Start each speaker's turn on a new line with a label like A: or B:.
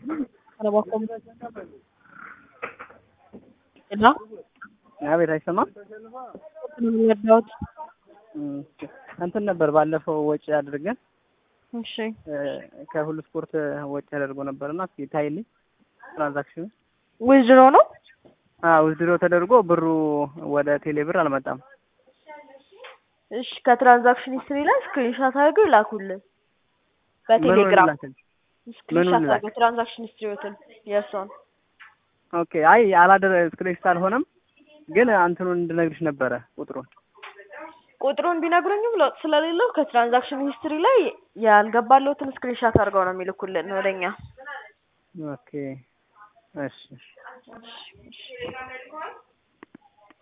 A: Trabajo. ሄሎ
B: አቤት፣ አይሰማም?
A: ነው የረዳሁት።
B: እም፣ እንትን ነበር ባለፈው ወጪ አድርገን
A: እሺ
B: እ፣ ከሁሉ ስፖርት ወጪ ተደርጎ ነበርና እስኪ ታይልኝ ትራንዛክሽኑ።
A: ዊዝድሮ ነው።
B: አዎ ውዝድሮ ተደርጎ ብሩ ወደ ቴሌ ብር አልመጣም።
A: እሺ ከትራንዛክሽን ሂስትሪ ላይ ስክሪንሾት አድርገው ይላኩልን
B: ምኑን
A: በቴሌግራም
B: ላክል?
A: ስክሪንሾት
B: ምኑን ላክ?
A: አድርገው ትራንዛክሽን ሂስትሪዎትን የእሷን
B: ኦኬ። አይ አላደረ ስክሪንሾት አልሆነም፣ ግን እንትኑን እንድነግርሽ ነበረ ቁጥሩን።
A: ቁጥሩን ቢነግሩኝም ለውጥ ስለሌለው ከትራንዛክሽን ሂስትሪ ላይ ያልገባለሁትን ስክሪንሾት አድርገው ነው የሚልኩልን ወደኛ።
B: ኦኬ እሺ